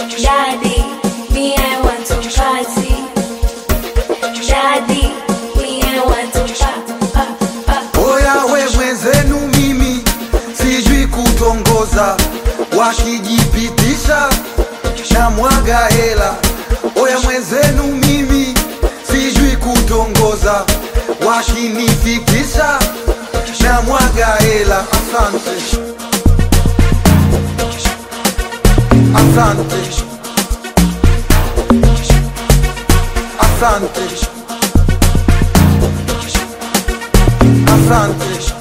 Daddy, me I want to party. Daddy, me I want to party. Oya we mwenzenu mimi sijui kutongoza, wakijipitisha na mwaga hela. Oya mwenzenu mimi sijui kutongoza, wakinifikisha na mwaga hela. Asante, asante, asante, asante.